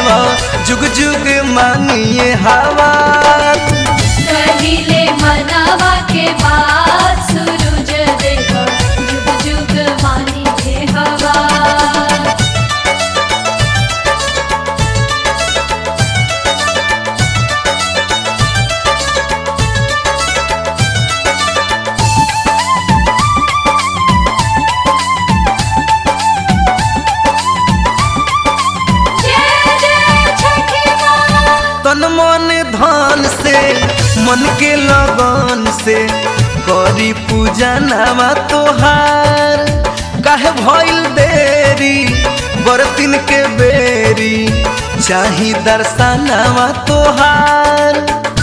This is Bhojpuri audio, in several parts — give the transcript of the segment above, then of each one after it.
देवा जुग जुग मानिए हवा कहिले मनावा के बाद सूरज देवा जुग जुग मानी के हवा जय जय छठी माँ तन मन धन से मन के लगन से करी पूजा नामा तोहार काहे भइल देरी बरतिन के बेरी चाही दर्शनावा तोहार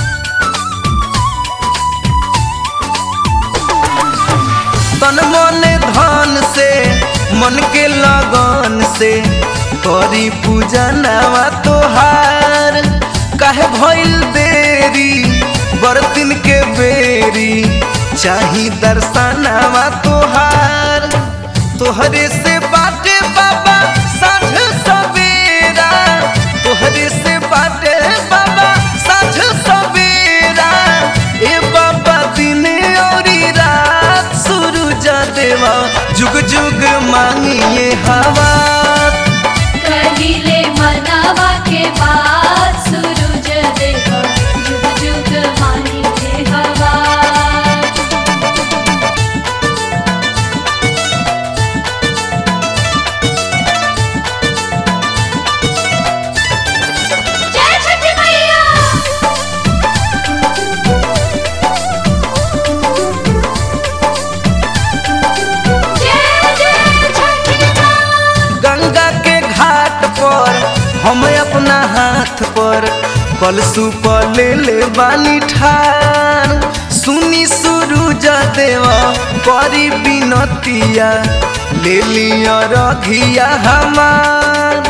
तन मन धन से मन के लगन से करी पूजा नावा तोहार काहे भइल देरी बरतिन के बेरी चाही दर्शनावा तोहार तोहरे से बाटे बाबा साँझ सवेरा तोहरे से बाटे बाबा साँझ सवेरा ए बाबा दिन औरी रात सूरज देवा जुग जुग मांगिए हवा कहिले मनावा के बाद सूरज देवा जुग जुग मानी के हवा जय छठी मैया जय जय छठी माँ गंगा के घाट पर हम अपना हाथ पर कलसु पर ले ले बानी ठान सुनी सूरज देवा करी बिनतिया ले लिया रघिया हमार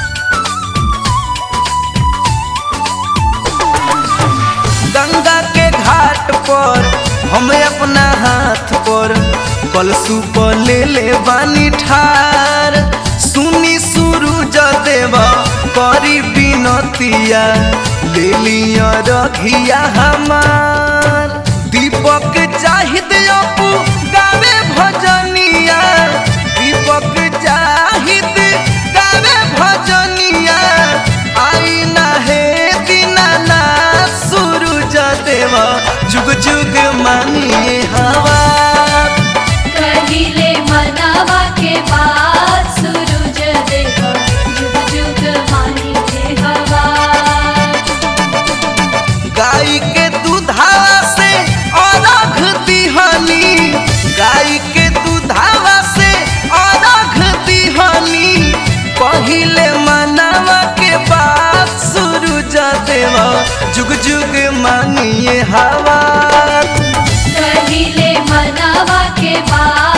गंगा के घाट पर हम अपना हाथ पर कलसु पर ले ले बानी ठार सुनी सूरज देवा करी बिनतिया ले लिया रघिया हमार दीपक चाहिद अपू गावे भजनिया दीपक चाहिद गावे भजनिया आई ना हे दीनानाथ सूरज देवा जुग जुग मानिए हवा कहिले मनावा के बाद सूरज देवा जुग जुग मानी के हवा गाय के दूधावा से अरघ दिहनी गाय के दूधावा से अरघ दिहनी पहिले मनावा के बाद सूरज देवा जुग जुग मानिए हवा कहिले मनावा के बाद